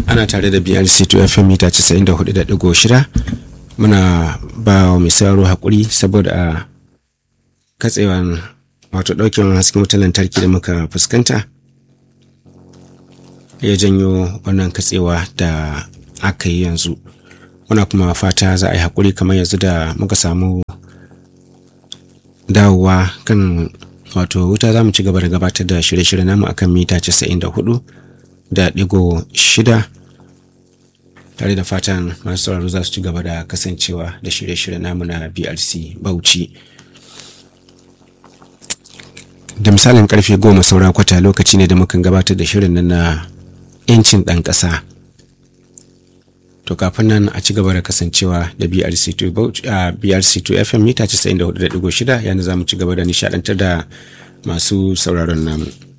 ana tare da brc 2 fm mita 94.6 muna ba wa mai sauraro haƙuri saboda a katsewan wato ɗaukewan hasken wutar lantarki da muka fuskanta ya janyo wannan katsewa da aka yi yanzu muna kuma fata za a yi haƙuri kamar yanzu da muka samu dawowa kan wato wuta za mu ci gaba da gabatar da shirye-shirye namu akan mita 94 da digo shida tare da fatan masu sauraro za su ci gaba da kasancewa da shirye-shirye namu na brc bauchi da misalin karfe goma saura kwata lokaci ne da mukan gabatar da shirin nan na 'yancin ɗan ƙasa to kafin nan a ci gaba da kasancewa da brc2 brc2 fm mita 94.6 yana za mu ci gaba da nishadantar da masu sauraron namu